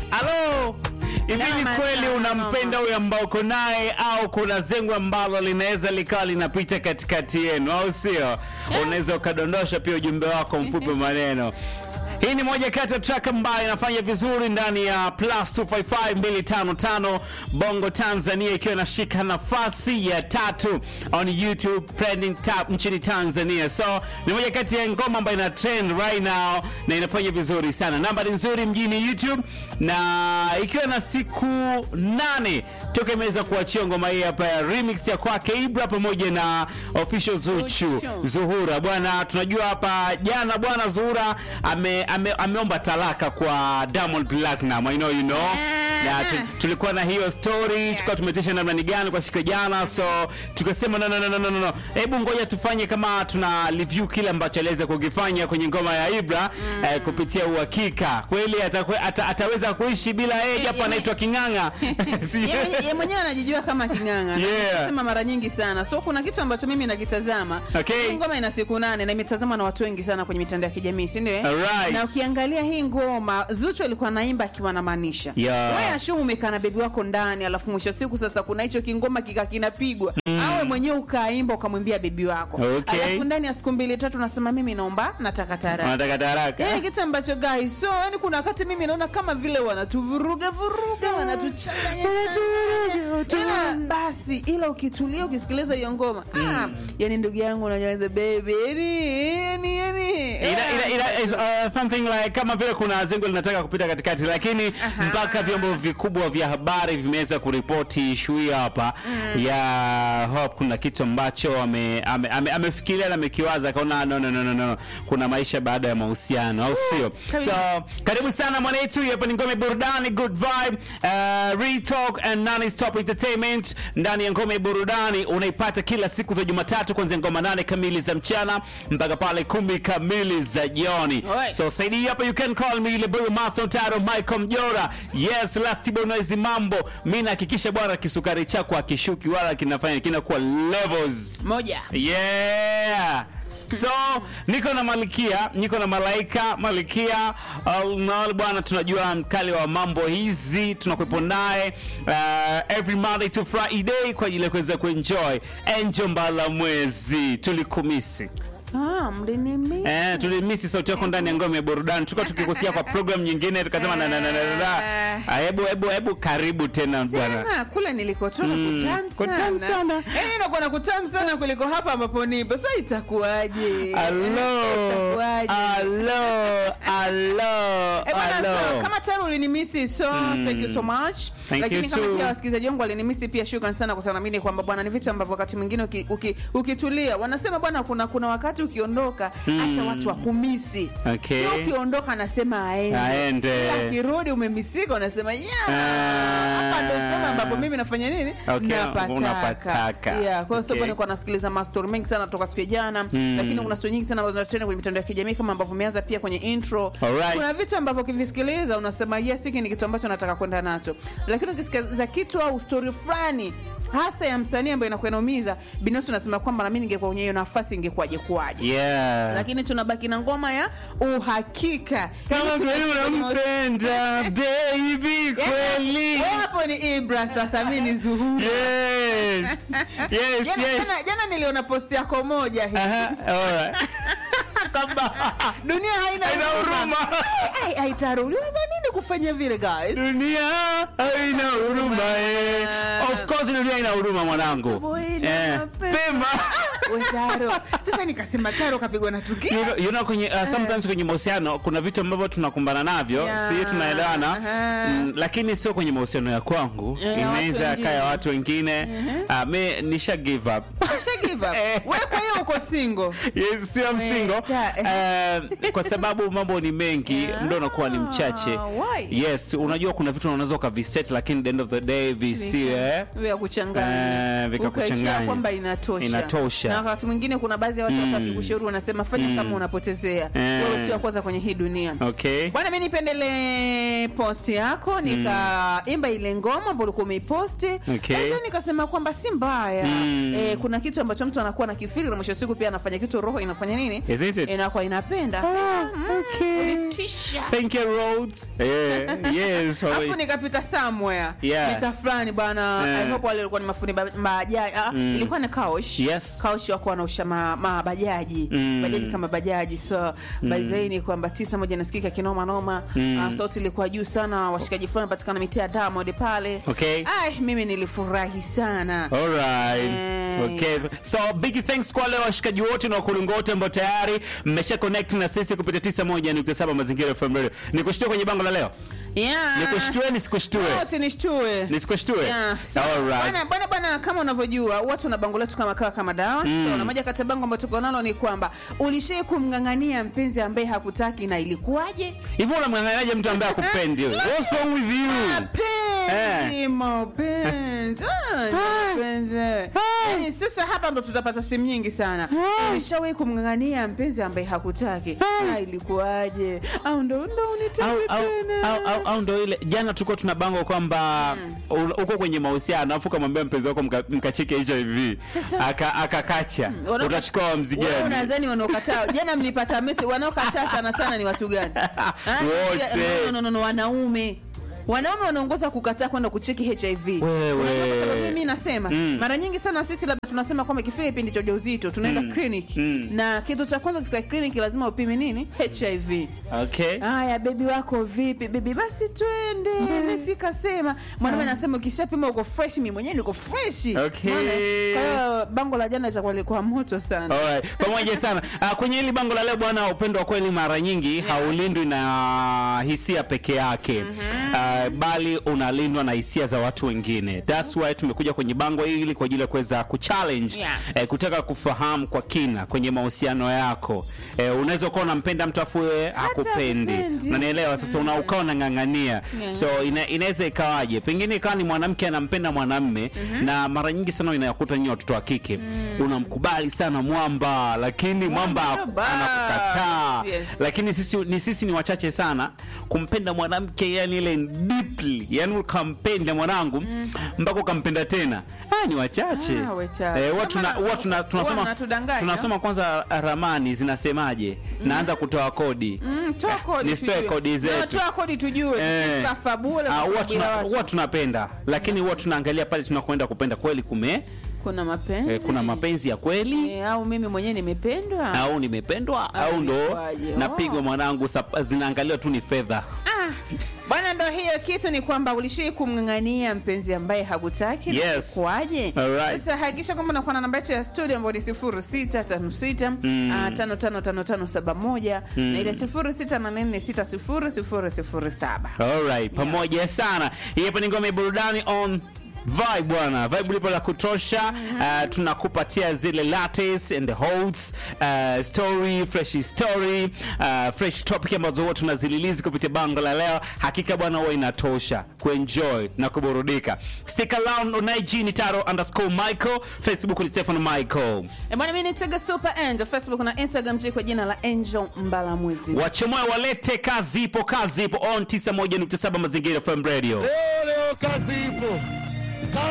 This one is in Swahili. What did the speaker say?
Alo, hivi ni Kama kweli sana, unampenda huyo ambao uko naye au kuna zengo ambalo linaweza likawa linapita katikati yenu, au sio? Unaweza ukadondosha pia ujumbe wako mfupi wa maneno. Hii ni moja kati ya track ambayo inafanya vizuri ndani ya plus 255255 Bongo Tanzania, ikiwa inashika nafasi ya tatu on YouTube trending top nchini Tanzania. So ni moja kati ya ngoma ambayo ina trend right now na inafanya vizuri sana. Namba ni nzuri mjini YouTube, na ikiwa na siku nane toka imeweza kuachia ngoma hii hapa ya remix ya kwake Ibra pamoja na official Zuchu Zuchu. Zuhura bwana, tunajua hapa jana bwana Zuhura ame, ame, ameomba talaka kwa Diamond Platinum. I know you know. Na tu, tulikuwa na hiyo story tukawa tumetisha namna ni gani kwa siku ya jana, so tukasema no, no, no, no, no, no. Hebu ngoja tufanye kama tuna review kile ambacho aliweza kukifanya kwenye ngoma ya Ibra eh, kupitia uhakika kweli atakwe, ata, ataweza kuishi bila yeye japo Ye- anaitwa King'ang'a. Yeye ye mwenyewe anajijua kama king'ang'a Yeah. sema mara nyingi sana so kuna kitu ambacho mimi nakitazama Okay. hii ngoma ina siku nane na imetazamwa na watu wengi sana kwenye mitandao ya kijamii si ndio eh? Alright. na ukiangalia hii ngoma Zuchu alikuwa naimba akiwa anamaanisha Yeah. wewe ashumu umekaa na bebi wako ndani alafu mwisho wa siku sasa kuna hicho kingoma kika kinapigwa awe mwenyewe ukaimba ukamwimbia bebi wako Okay. alafu ndani ya siku mbili tatu nasema mimi naomba nataka taraka Wanataka taraka. yani kitu ambacho guys so yani kuna wakati mimi naona kama vile wanatuvuruga vuruga wanatuchanganya changanya. ila basi ila ukitulia ukisikiliza hiyo ngoma ah, yani ndugu yangu unanyaweza baby yani yani yani ila, ila, ila is, uh, something like kama vile kuna zengo linataka kupita katikati, lakini Aha. mpaka vyombo vikubwa vya habari vimeweza kuripoti ishu hii hapa ya Hope. Kuna kitu ambacho ame, ame, ame, amefikiria na amekiwaza akaona no, no, no, no, no. kuna maisha baada ya mahusiano au sio? kabisa. So karibu sana mwanetu, hapa ni ngome burudani, good vibe, uh, real talk and non stop entertainment ndani ya ngome burudani unaipata kila siku za Jumatatu kuanzia ngoma nane kamili za mchana mpaka pale kumi kamili za jioni. Alright. So saidi hapa you can call me Leburu Master Taro Michael Mjora. Yes, last bonus mambo. Mimi nahakikisha bwana kisukari chako akishuki wala kinafanya kinakuwa levels. moja Yeah. So niko na Malikia, niko na Malaika. Malikia uh, na bwana, tunajua mkali wa mambo hizi, tunakuwepo naye uh, every Monday to Friday kwa ajili ya kuweza kuenjoy Angel Mbala mwezi tulikumisi ah, mlinimi Eh, tulimisi sauti yako ndani ya ngome ya burudani. Tulikuwa tukikusia kwa program nyingine tukasema na na na na na. Ah, Hebu hebu hebu karibu tena bwana. Sema, kule nilikotoka Mm, kutamu kutamu sana sana. Yaani inakuwa na kutamu sana kuliko hapa ambapo nipo sasa itakuwaje Hello. Itakuwaje? Hello. Hello. Eh, bwana, so, Hello. kama tayari ulinimisi so thank you so much Thank lakini you kama too. pia wasikilizaji wangu walinimisi pia shukran sana kwa sababu naamini kwamba bwana ni vitu ambavyo wakati mwingine uki, uki, ukitulia wanasema bwana kuna kuna wakati ukiondoka acha watu wakumisi Okay. sio ukiondoka anasema aende Aende. Ila akirudi umemisika unasema yeah Ah. hapa ndo sema ambapo mimi nafanya nini Okay, napataka unapataka. yeah kwa hiyo Okay. okay. nilikuwa nasikiliza mastori mengi sana toka siku ya jana lakini kuna stori nyingi sana ambazo zinatrend kwenye mitandao ya kijamii kama ambavyo umeanza pia kwenye intro Alright. kuna vitu ambavyo ukivisikiliza unasema yes hiki ni kitu ambacho nataka kwenda nacho lakini ukisikiliza kitu au stori fulani hasa ya msanii ambayo inakuwa inaumiza binafsi unasema kwamba nami ningekuwa kwenye hiyo nafasi ingekuwaje kuwaje Yeah. lakini tunabaki na ngoma ya uhakika Kama Ili kweli tuweze kwenye mahusiano- unampenda baby kweli. Wewe hapo ni ibra sasa mi ni zuhura Yes. Yes, jana, yes. jana, jana niliona posti yako moja hii Aha, alright. Kwamba dunia haina haina huruma. Ai, ai, Taro, uliweza nini kufanya vile guys Dunia haina huruma eh. Of course dunia ina huruma mwanangu. Sababu ina Eh, mapema. Pema. We, Taro sasa nikasema Taro kapigwa na tukio You know, you know kwenye uh, sometimes kwenye mahusiano kuna vitu ambavyo tunakumbana navyo Yeah. si tunaelewana Aha. mm, lakini sio kwenye mahusiano ya kwangu Ya, ya watu inaweza wengine. kaya watu wengine uh, me nisha give up Usha give up. Eh. we kwa hiyo uko single yes, sio msingo ta- uh, kwa sababu mambo ni mengi ndo unakuwa ni mchache why? yes unajua kuna vitu unaweza ukaviset lakini the end of the day visiwe vya kuchanganya Eh, vikakuchanganya. Ukaishia kwamba inatosha Inatosha. na wakati mwingine kuna baadhi ya watu hata wakikushauri wanasema fanya kama unapotezea Eh. wewe sio wa kwanza kwenye hii dunia okay bwana mi nipendele post yako nikaimba ile ngoma ambayo ulikuwa umeiposti Okay. Sasa nikasema kwamba si mbaya Mm. eh, kuna kitu ambacho mtu anakuwa na kifiri na mwisho wa siku pia anafanya kitu roho inafanya nini Isn't it? inakuwa inapenda Ulitisha. thank you roads yeah yes Alafu probably. nikapita somewhere Yeah. mita fulani bwana Yeah. I hope wale walikuwa ni mafundi ba- bajaji ah, ilikuwa ni kaosh Yes. kaosh wakuwa wanausha ma, mabajaji Mm. bajaji kama bajaji so by zaidi ni kwamba tisa moja nasikika kinoma noma Ah, sauti ilikuwa juu sana washikaji fulani patikana mitia ya Diamond pale Okay. Ai, mimi nilifurahi sana Alright. Eh. Okay. So big thanks kwa wale washikaji wote na wakulungu wote ambao tayari mmesha connect na sisi kupitia 91.7 Mazingira FM Radio. Nikushtue kwenye bango la leo. yeah. Nikushtue nisikushtue. No, usinishtue Nisikoshtue. Yeah. So, Alright. bwana bwana bwana kama unavyojua watu na bango letu kama kawa kama dawa so, na moja kati ya bango ambayo tuko nalo ni kwamba ulishai kumng'ang'ania mpenzi ambaye hakutaki na ilikuwaje Hivi unamng'ang'aniaje mtu ambaye akupendi? What's wrong with you? mapenzi mapenzi Ah, mapenzi Yaani, sasa hapa ndo tutapata simu nyingi sana ulishawahi kumng'ang'ania mpenzi ambaye hakutaki na ilikuwaje au ndo ndo au, unitaki au, tena au, au, au ndo ile jana tulikuwa tuna bango kwamba u- uko kwenye mahusiano afu kamwambia mpenzi wako mka- mkachike hiv Sasa- Aka- akakacha Wana- utachukua wamzi Wewe gani unadhani wanaokataa jana mlipata mesi wanaokataa sana sana ni watu gani Ah, Wote. no, no, no, no, wanaume wanaume wanaongoza kukataa kwenda kucheki hiv Wewe. Unajua kwa sababu gani mimi nasema Mm. mara nyingi sana sisi labda tunasema kwamba ikifika kipindi cha ujauzito tunaenda clinic Mm. na kitu cha kwanza katika clinic lazima upime nini hiv okay haya bebi wako vipi bebi basi twende mm. sikasema mwanaume anasema ukishapima uko fresh mi mwenyewe niko fresh Okay. Unaona? kwa hiyo bango la jana itakuwa likuwa moto sana Alright. pamoja sana uh, kwenye hili bango la leo bwana upendo wa kweli mara nyingi haulindwi na hisia peke yake uh, bali unalindwa na hisia za watu wengine thats why tumekuja kwenye bango hili kwa ajili ya kuweza kuchallenge Yes. eh, kutaka kufahamu kwa kina kwenye mahusiano yako eh, unaweza ukawa unampenda mtu afu yeye hakupendi hakupendi. unanielewa sasa una ukawa unang'ang'ania Yeah. so ina, inaweza ikawaje pengine ikawa ni mwanamke anampenda mwanamme na mara nyingi sana inayakuta nyinyi watoto wa kike unamkubali sana mwamba lakini mwamba Mwamba, anakukataa yes. lakini sisi ni sisi ni wachache sana kumpenda mwanamke yani ile deeply yani ukampenda mwanangu mpaka ukampenda tena ah, ni wachache Ah, wachache. eh, huwa tuna- Kama- huwa tuna- huwa tunasoma mnatudanganya. tunasoma kwanza ramani zinasemaje naanza kutoa kodi Mm, toa kodi nisitoe tujue. kodi No, zetu toa kodi tujue Eh. tukafa bure Ah, kwa huwa sababu ya tuna- watu. huwa tunapenda lakini huwa tunaangalia pale tunakwenda kupenda kweli kume kuna mapenzi eh, kuna mapenzi ya kweli Eh, au mimi mwenyewe nimependwa au nimependwa Au au ndo ilikuwaje? napigwa Oh. mwanangu sap- zinaangaliwa tu ni fedha Ah, bwana ndo hiyo kitu ni kwamba ulishii kumng'ang'ania mpenzi ambaye hakutaki na Yes. kwaje Alright. sasa hakikisha kwamba unakuwa na namba yetu ya studio ambayo ni sifuru sita tano sita ah, tano tano tano tano saba moja na ile sifuru sita nane nne sita sifuru sifuru sifuru saba Alright, pamoja sana. Hii hapa ni ngome ya burudani on vibe bwana, vibe lipo la kutosha. Uh, tunakupatia zile latest and the holds uh, story fresh story uh, fresh topic ambazo huwa tunazililizi kupitia bango la leo. Hakika bwana, huwa inatosha kuenjoy na kuburudika. Stick around on IG ni taro underscore Michael, Facebook ni Stefano Michael. E bwana, mi ni Tega Super Angel, Facebook na Instagram ji kwa jina la Angel Mbalamwezi. Wachemoe walete kazi ipo, kazi ipo on 91.7 Mazingira FM Radio. Leo leo kazi ipo.